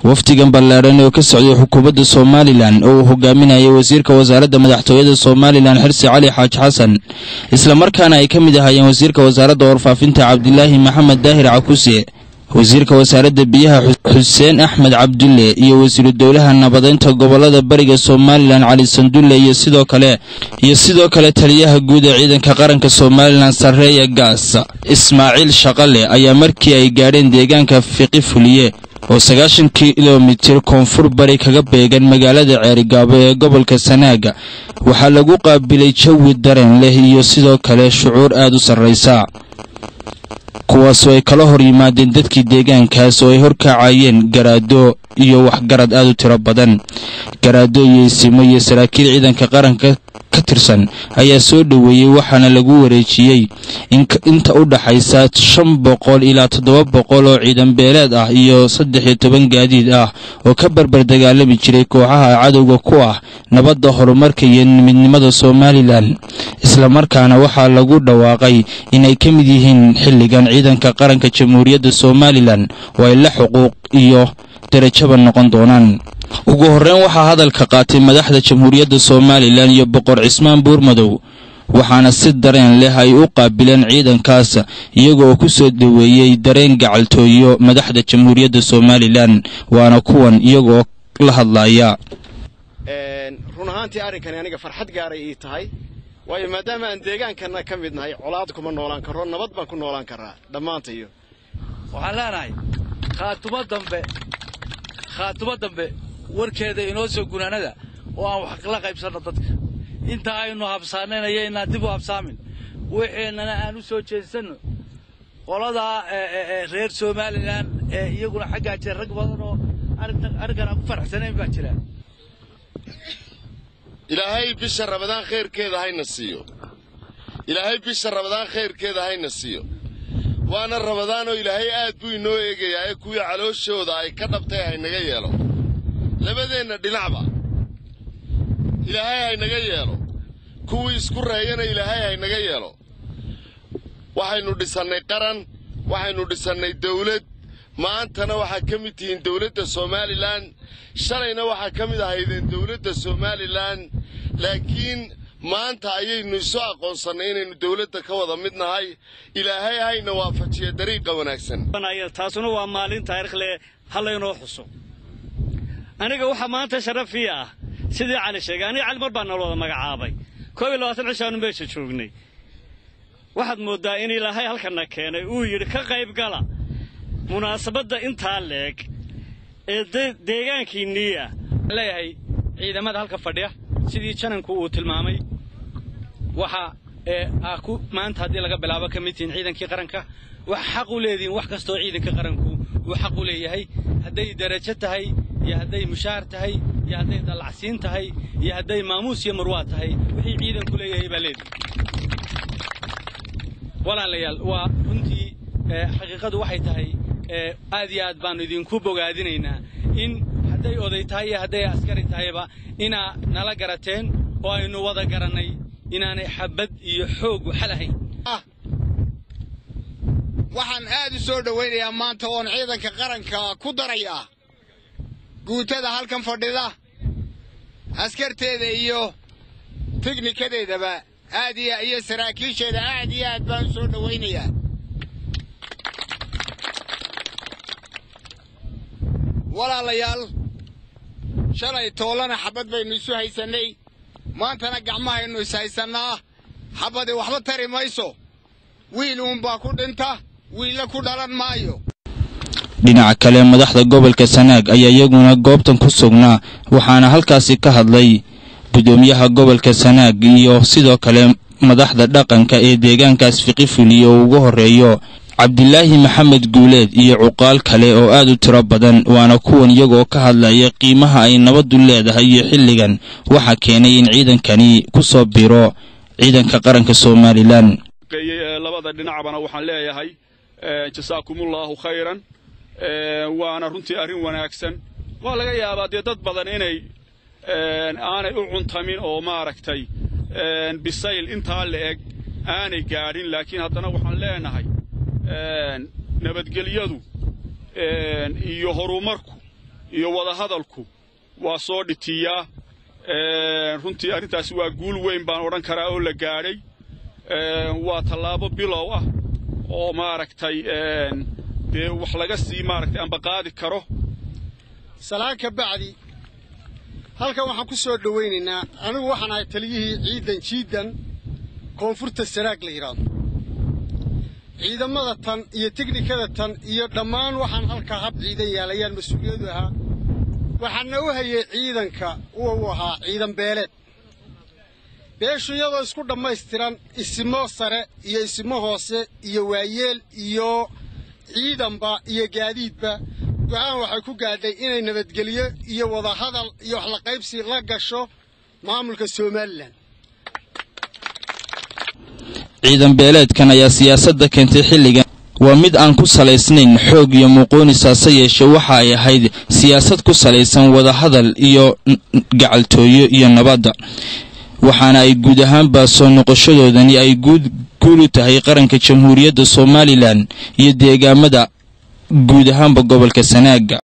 wafdigan ballaadhan oo ka socday xukuumadda somalilan oo uu hogaaminayay wasiirka wasaaradda madaxtooyada somalilan xirsi cali xaaj xasan islamarkaana ay ka mid ahaayeen wasiirka wasaaradda warfaafinta cabdilaahi maxamed daahir cakuse wasiirka wasaaradda biyaha xuseen axmed cabdulle iyo wasiiru dowlaha nabadeynta gobolada bariga somalilan cali sandulle iyo sidoo kale iyo sidoo kale taliyaha guud ee ciidanka qaranka somalilan sarreeya gaas ismaaciil shaqale ayaa markii ay gaadheen deegaanka fiqi fuliye oo sagaashan kilomitir koonfur bari kaga beegan magaalada ceerigaabo ee gobolka sanaaga waxaa lagu qaabilay jawi dareen leh iyo sidoo kale shucuur aad u sarraysa kuwaasoo ay kala hor yimaadeen dadkii deegaankaas oo ay horkacayeen garaado iyo waxgarad aad u tiro badan garaado iyo isimo iyo saraakiil ciidanka qaranka ka tirsan ayaa soo dhoweeyey waxaana lagu wareejiyey inta u dhaxaysa shan boqol ilaa toddoba boqol oo ciidan beeleed ah iyo saddex iyo toban gaadiid ah oo ka barbar dagaalami jiray kooxaha cadowga ku ah nabadda horumarka iyo midnimada somalilan islamarkaana waxaa lagu dhawaaqay inay ka mid yihiin xilligan ciidanka qaranka jamhuuriyadda somalilan oo ay la xuquuq iyo darajaba noqon doonaan ugu horreyn waxaa hadalka qaatay madaxda jamhuuriyadda somalilan iyo boqor cismaan buurmadow waxaana si dareen leh ay u qaabileen ciidankaas iyaga oo ku soo dhoweeyey dareen gacaltooyo madaxda jamhuuriyadda somalilan waana kuwan iyagaoo la hadlaya run ahaantii arrinkani aniga farxad gaaray ii tahay waayo maadaama aan deegaankana ka mid nahay colaad kuma noolaan karo nabad baan ku noolaan karaa dhammaantayo waxaan leenahay khaatumo dambe khaatumo dambe warkeeda inoo soo gunaanada oo aan wax la qaybsanno dadka inta aynu habsaanaynayo inaan dib u habsaamin wixiinana aan u soo jeedsanno qoladaa reer somalilan ee iyaguna xaggaa jira rag badan oo arrinkan aan ku faraxsanayn baa jira ilaahay bisha rabadaan khayrkeeda hayna siiyo ilaahay bisha rabadaan khayrkeeda hayna siiyo waana rabadaanoo ilaahay aad buu inoo eegayaa ee kuwii calooshooda ay ka dhabtay haynaga yeelo labadeenna dhinacba ilaahay haynaga yeelo kuwii isku reeyana ilaahay haynaga yeelo waxaynu dhisannay qaran waxaynu dhisannay dawlad maantana waxaad ka mid tihiin dawladda somalilan shalayna waxaa ka mid ahaydeen dawladda somalilan laakiin maanta ayaynu isu aqoonsannay inaynu dawladda ka wada mid nahay ilaahay hayna waafajiya dariiqa wanaagsan taasuna waa maalin taariikhle hallaynoo xuso aniga waxaa maanta sharafii ah sidii cali sheegay aniga cali mar baa nala wada magacaabay koob iyo labaatan cishaanu meesha joognay waxaad mooddaa in ilaahay halkana keenay uu yidhi ka qayb gala munaasabadda intaa leeg ee deegaankiinnii ah leeyahay ciidamada halka fadhiya sidii jananku uu tilmaamay waxa aa ku maanta haddii laga bilaabo ka mid tihiin ciidankii qaranka waxa xaq u leedihiin wax kastoo ciidanka qaranku uu xaq u leeyahay hadday darajo tahay iyo hadday mushaar tahay iyo hadday dallacsiin tahay iyo hadday maamuus iyo marwaa tahay wixii ciidanku leeyahay baa leedihi walaalayaal waa runtii xaqiiqadu waxay tahay aad iyo aad baannu idinku bogaadinaynaa in hadday oday tahay iyo hadday askari tahayba inaa nala garateen oo aynu wada garannay inaanay xabbad iyo xoog waxa lahayn waxaan aad u soo dhowaynayaa maanta oon ciidanka qaranka ku darayaa guutada halkan fadhida askarteeda iyo teknikadeedaba aad iyo saraakiisheeda aad iyo aad baan u soo dhowaynayaa walaalayaal shalay toolana xabbad baynu isu haysannay maantana gacmahaynu is haysannaa xabbadi waxba tari mayso wiil uunbaa ku dhinta wiilla ku dhalan maayo dhinaca kale madaxda gobolka sanaag ayaa iyaguna goobtan ku sugnaa waxaana halkaasi ka hadlay guddoomiyaha gobolka sanaag iyo sidoo kale madaxda dhaqanka ee deegaankaas fiqi fuliye oo ugu horreeyo cabdilaahi maxamed guuleed iyo cuqaal kale oo aad u tiro badan waana kuwan iyagoo ka hadlaya qiimaha ay nabaddu leedahay iyo xilligan waxaa keenay in ciidankani ku soo biro ciidanka qaranka somalilan labada dhinacbana waxaan leeyahay jasaakumullaahu khayran waana runtii arrin wanaagsan waa laga yaabaa dee dad badan inay aanay u cuntamin oo maaragtay bisayl intaa la eg aanay gaadhin laakiin haddana waxaan leenahay nabadgelyadu iyo horumarku iyo wadahadalku waa soo dhitiyaa runtii arrintaasi waa guul weyn baan odhan karaa oo la gaadhay waa tallaabo bilow ah oo maaragtay dee wax laga sii maaragtay ambaqaadi karo salaan ka bacdi halkan waxaan ku soo dhowaynaynaa anigu waxaan ahay taliyihii ciidan jiidan koonfurta sanaag la yidhaahdo ciidamada tan iyo tiknikada tan iyo dhammaan waxaan halkaa hab ciidan yaalayaan mas-uuliyadu ahaa waxaana u hayay ciidanka uu ahaa ciidan beeleed beeshu iyadoo isku dhammaystiran isimo sare iyo isimo hoose iyo waayeel iyo ciidanba iyo gaadiidba go-aan waxay ku gaadhay inay nabadgelyo iyo wadahadal iyo wax la qaybsi la gasho maamulka somalilan ciidan beeleedkan ayaa siyaasadda keentay xilligan waa mid aan ku salaysnayn xoog iyo muuqoonis hase yeeshe waxa ay ahayd siyaasad ku salaysan wadahadal iyo gacaltooyo iyo nabadda waxaana ay guud ahaanba soo noqoshadoodani ay guud guul u tahay qaranka jamhuuriyadda somalilan iyo deegaamada guud ahaanba gobolka sanaaga